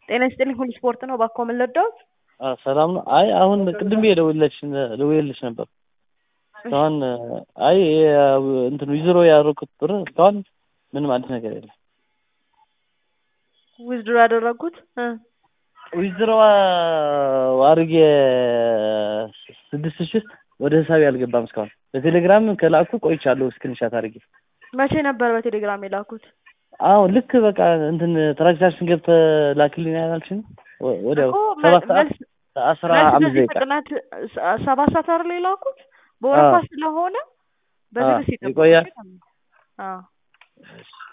ጤና ይስጥልኝ ሁሉ ስፖርት ነው። እባክዎ ምን ልርዳዎት? ሰላም ነው። አይ አሁን ቅድም ብዬ ደውዬልሽ ደውዬልሽ ነበር። እስካሁን አይ እንትኑ ዊዝድሮ ያደረኩት ብር እስካሁን ምንም አዲስ ነገር የለም። ዊዝድሮ ያደረጉት እ ዊዝድሮ አድርጌ ስድስት ሺህ ወደ ሂሳቤ አልገባም እስካሁን። በቴሌግራም ከላኩ ቆይቻለሁ ስክሪንሻት አድርጌ። መቼ ነበር በቴሌግራም የላኩት? አሁን ልክ በቃ እንትን ትራንዛክሽን ገብተህ ላክልኝ ያላልሽኝ ወዲያው እኮ ሰባት ሰዓት መልስ አስራ መልስ አምስት በዚህ ደቂቃ ፍጥነት ሰ- ሰባት ሰዓት አይደል የላኩት? በወረፋ ስለሆነ በትዕግስት አዎ፣ ይጠብቁ። ይቆያል። አዎ